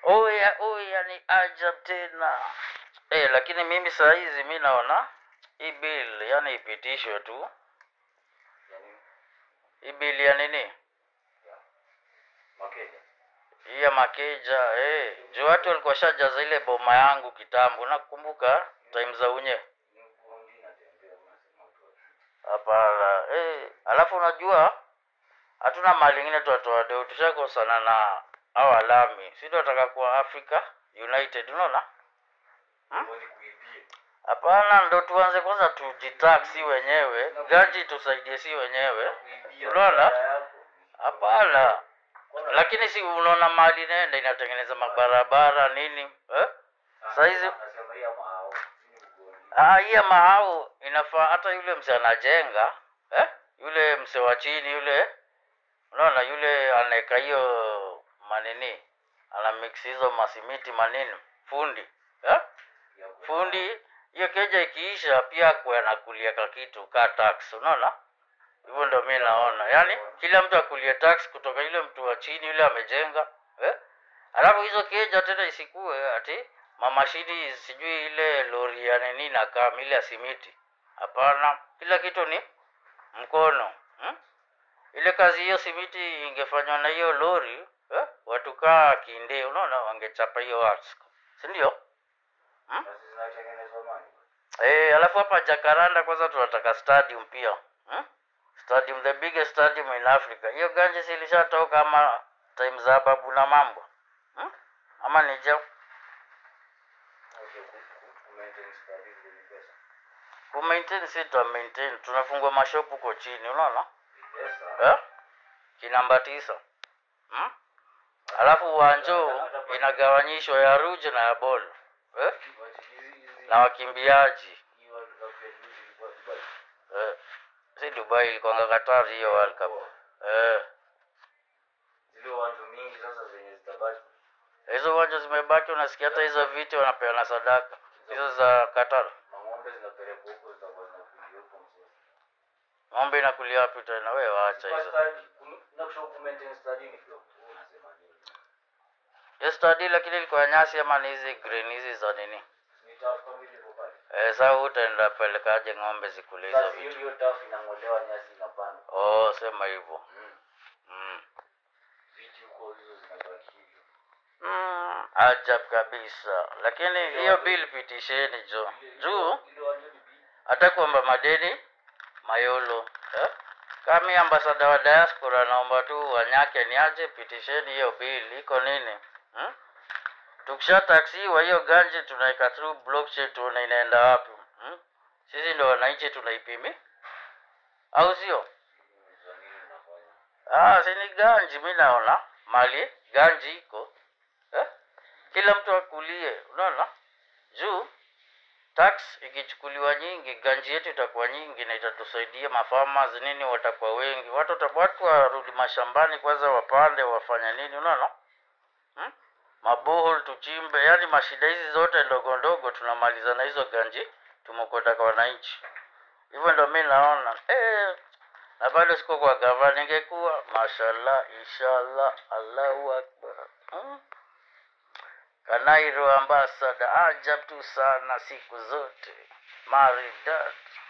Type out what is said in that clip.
oya oya ni ajab tena eh, lakini mimi saa hizi mi naona hii bill yani ipitishwe tu yani hii bill ya nini makeja hii ya makeja eh, juu watu walikuwa shajaza ile boma yangu kitambo nakumbuka time za unye ni kundi natembea unasema tu hapana eh, alafu unajua hatuna mali ingine tuwatoa deo tushakosana na au alami si tunataka kuwa africa united unaona Ngoja kuibie hapana ndo tuanze kwanza tujitax si wenyewe gaji tusaidie si wenyewe kuibia Unaona? pesa yako. hapana Kwanza- lakini si unaona mali nenda inatengeneza mabarabara nini eh? saizi- Anasema hii ama hao. Hii ni ugondi. Ah, hii ya mahau inafaa hata yule mse anajenga eh? yule mse wa chini yule unaona yule anaeka hiyo manini ana mix hizo masimiti manini fundi eh? Ya kwa- fundi hiyo keja ikiisha pia kuwe anakulia ka kitu ka tax unaona hivyo ndo mi naona yaani kila mtu akulie tax kutoka yule mtu wa chini yule amejenga eh? alafu hizo keja tena isikue ati mamashini sijui ile lori ya nini na kam ile ya simiti hapana kila kitu ni mkono hmm? ile kazi hiyo simiti ingefanywa na hiyo lori eh? watu kaa kinde unaona wangechapa hiyo arts sindio Basi zinatengenezwa mali. Eh, alafu hapa Jacaranda kwanza tunataka stadium pia. Hmm? Stadium the biggest stadium in Africa. Hiyo ganje si ilishatoka ama time za babu na mambo. Hmm? Ama ni je Okay, ku- ku- ku maintain study vile ni pesa. ku maintain si tu maintain. Tunafungua mashop huko chini, unaona? Ni pesa. Eh? Kinamba tisa. Hmm? Alafu uwanjo inagawanyishwa ya Rouge na ya Ball. Eh? But hizi- hizi- Na wakimbiaji. hii World Cup ya juzi ilikuwa Dubai. Eh. Si Dubai ilikuwa Qatar hiyo World Cup. Eh. Zile uwanja mingi sasa zenye zitabaki. hizo uwanja zimebaki, unasikia hata hizo viti wanapeana sadaka hizo za Qatar. Mang'ombe zinapelekwa huko zitakuwa zinakuja huko mzee. Ng'ombe inakulia wapi tena? Wewe waacha Kwa hizo. study, ku- nakushauri ku maintain study ni kidogo. Wewe unasema nini? Hiyo study lakini ilikuwa ya nyasi ama ni hizi green hizi za nini? Ni tough kama ilivyo pale. Eh, sasa utaenda pelekaje ng'ombe zikule hizo Sasa hiyo vitu? hiyo tough inang'olewa nyasi inapanda. Oh, sema hivyo. Mm. Mm. Viti huko hizo zinabaki hivyo. Mm, ajab kabisa. Lakini hiyo bill pitisheni jo. Juu Ile uwanja ni big. hata kuomba madeni mayolo eh? Kami ambasada wa diaspora naomba tu wanyake ni aje, pitisheni hiyo bill, iko nini hmm? Tukisha taksiwa hiyo ganje tunaweka through blockchain, tuone inaenda wapi hmm? Sisi ndo wananchi tunaipimi, au sio? Za nini unafanya? Ah, si ni ganji, mi naona mali ganji iko eh? Kila mtu akulie, unaona juu tax ikichukuliwa nyingi, ganji yetu itakuwa nyingi na itatusaidia mafarmers nini, watakuwa wengi, watu wata- watu warudi mashambani kwanza, wapande wafanya nini, unaona hmm? Mabohol tuchimbe, yani mashida hizi zote ndogo ndogo tunamaliza na hizo ganji tumekwenda kwa wananchi. Hivyo ndo mi naona eh, na bado siko kwa gava, ningekuwa mashallah, inshallah, Allahu akbar hmm? Kanairo ambasada, ajab tu sana siku zote, maridadi.